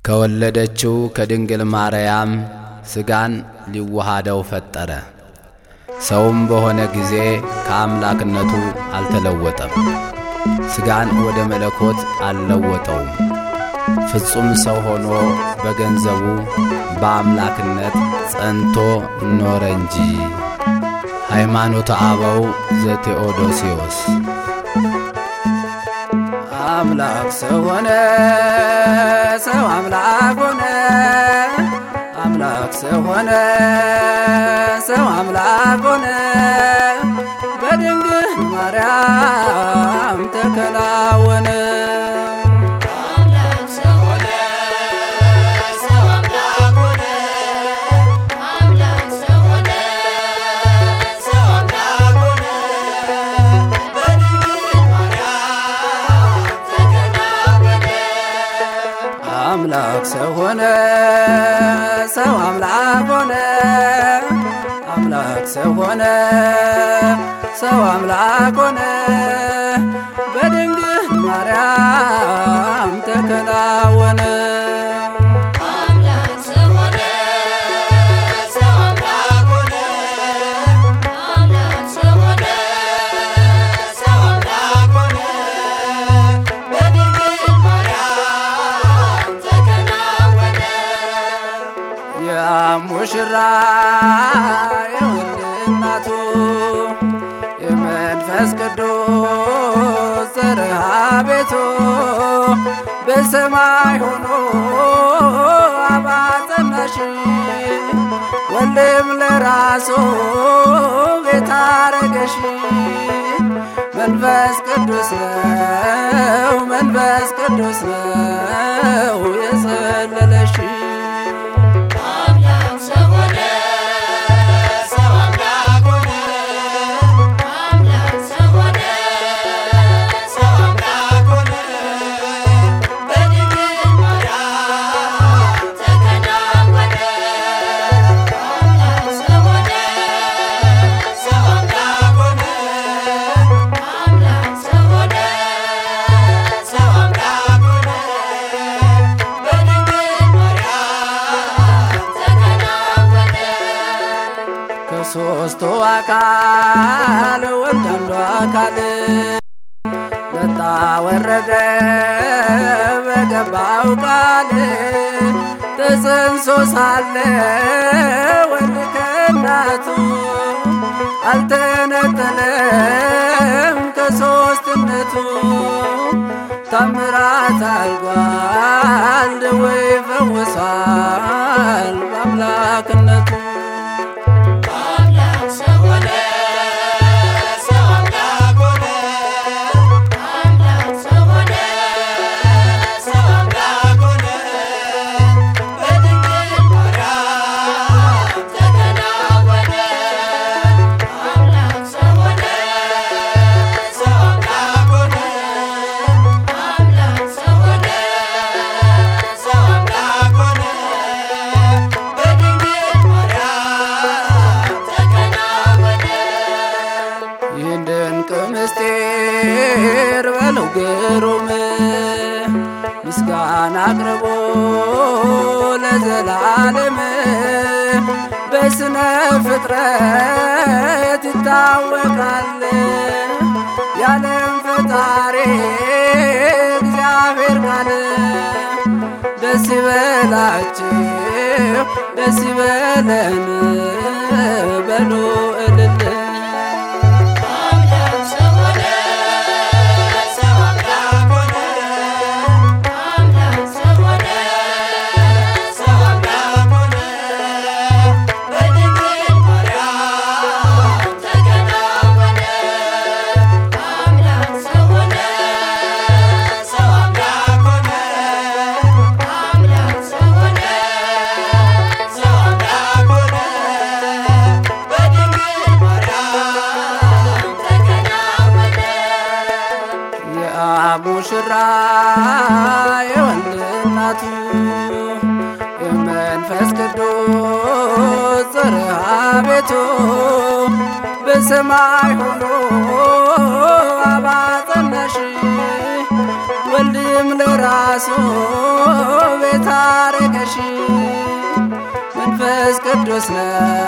ከወለደችው ከድንግል ማርያም ሥጋን ሊዋሃደው ፈጠረ። ሰውም በሆነ ጊዜ ከአምላክነቱ አልተለወጠም፣ ሥጋን ወደ መለኮት አልለወጠውም። ፍጹም ሰው ሆኖ በገንዘቡ በአምላክነት ጸንቶ ኖረ እንጂ። ሃይማኖተ አበው ዘቴዎዶሲዮስ አምላክ ሰው ሆነ፣ ሰው አምላክ ሆነ። አምላክ ሰው ሆነ፣ ሰው አምላክ ሆነ። በድንግል ማርያም ተከናወነ። አምላክ ሰው ሆነ፣ ሰው አምላክ ሆነ። አምላክ ሰው ሆነ፣ ሰው አምላክ ሆነ። በድንግል ማርያም ተከናወነ። ሙሽራ የወልድ እናቱ የመንፈስ ቅዱስ ዘርሃ ቤቱ በሰማይ ሆኖ አባጸናሽ ወልድም ለራሱ ቤት አረገሽ። መንፈስ ቅዱስ ነው መንፈስ ቅዱስ ነው የጸለለሽ ሶስቱ አካል ወልድ አንዱ አካል መጣ ወረደ በገባው ቃል ተጸንሶ ሳለ ወልድ ከእናቱ አልተነጠለም ከሶስትነቱ ታምራት አልጓል ደዌ ፈውሷል በአምላክነቱ ምስጢር በለው ግሩም ምስጋና አቅርቦ ለዘላለም በስነ ፍጥረት ይታወቃል ያለም ፈጣሪ እግዚአብሔር ቃል ደስ ይበላችሁ ደስ ይበለን በሉ እልል ሙሽራ የወልድ እናቱ የመንፈስ ቅዱስ ዘርሃ ቤቱ በሰማይ ሆኖ አባጸናሽ ወልድም ለራሱ ቤታ ቅዱስ ነው